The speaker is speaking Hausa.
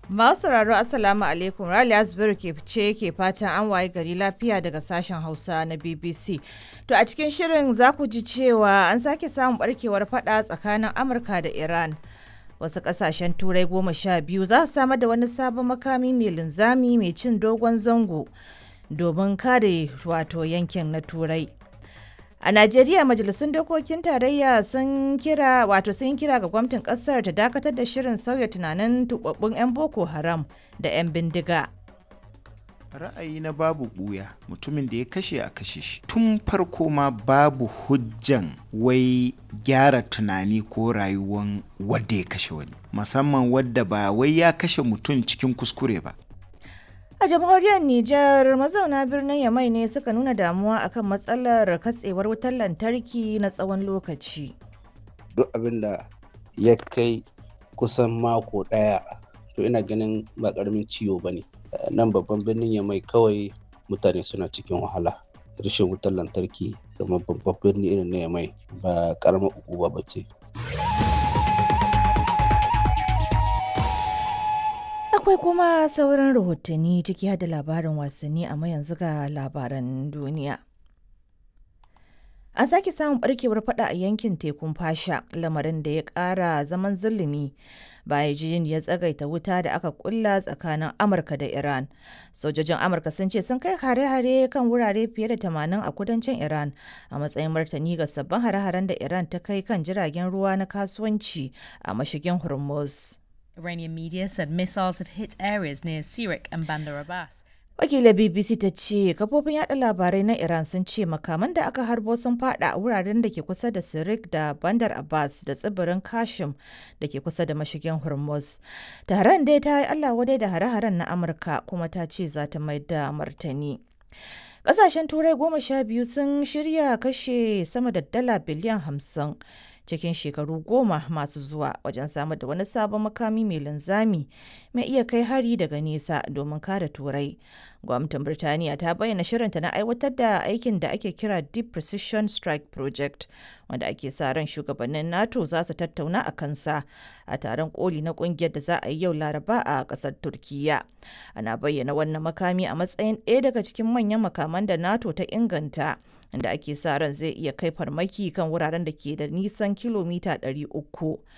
Masu sauraro Assalamu alaikum Raliya Zubairu ke ce ke fatan an waye gari lafiya daga sashen Hausa na BBC. To a cikin shirin za ku ji cewa an sake samun barkewar fada tsakanin Amurka da Iran. Wasu kasashen turai goma sha biyu za su samar da wani sabon makami mai linzami mai cin dogon zango domin kare wato yankin na turai. A Najeriya majalisun dokokin tarayya sun kira wato sun kira ga gwamnatin kasar ta dakatar da shirin sauya tunanin tubabbun 'yan Boko Haram da 'yan bindiga. ra'ayi na babu buya mutumin da ya kashe a kashe shi tun farko ma babu hujjan wai gyara tunani ko rayuwan wadda ya kashe wani musamman wadda ba wai ya kashe mutum cikin kuskure ba A jamhuriyar Nijar mazauna birnin Yamai ne suka nuna damuwa akan matsalar katsewar wutar lantarki na tsawon lokaci. duk abin da ya kai kusan mako ɗaya to ina ganin ba ƙaramin ciwo ba ne nan babban birnin ya mai kawai mutane suna cikin wahala rashin wutar lantarki kamar babban birni irin na yamai ba ƙaramar ukuba ba ce Akwai kuma sauran rahotanni ciki har da labarin wasanni amma yanzu ga labaran duniya. An sake samun barkewar fada a yankin tekun fasha lamarin da ya kara zaman zulumi bayan jin ya tsagaita wuta da aka kulla tsakanin Amurka da Iran. Sojojin Amurka sun ce sun kai hare-hare kan wurare fiye da 80 a kudancin Iran a matsayin martani ga sabbin hare-haren da Iran ta kai kan jiragen ruwa na kasuwanci a mashigin Hormuz. Iranian media said missiles have hit areas near Sirik and Bandar Abbas. Wakilar BBC ta ce kafofin yada labarai na Iran sun ce makaman da aka harbo sun fada a wuraren da ke kusa da Sirik da Bandar Abbas da tsibirin Kashim da ke kusa da mashigin Hormuz. Taron dai ta yi Allah wadai da hare-haren na Amurka kuma ta ce za ta mai da martani. Ƙasashen Turai goma sha biyu sun shirya kashe sama da dala biliyan hamsin cikin shekaru goma masu zuwa wajen samar da wani sabon makami mai linzami mai iya kai hari daga nesa domin kare turai gwamnatin birtaniya ta bayyana shirinta na aiwatar da aikin da ake kira deep precision strike project wanda ake sa ran shugabannin nato za su tattauna a kansa a taron koli na kungiyar da za a yi yau laraba a kasar turkiya ana bayyana wannan makami a matsayin ɗaya daga cikin manyan makaman da nato ta inganta inda ake sa ran zai iya kai farmaki kan wuraren da ke da nisan kilomita 300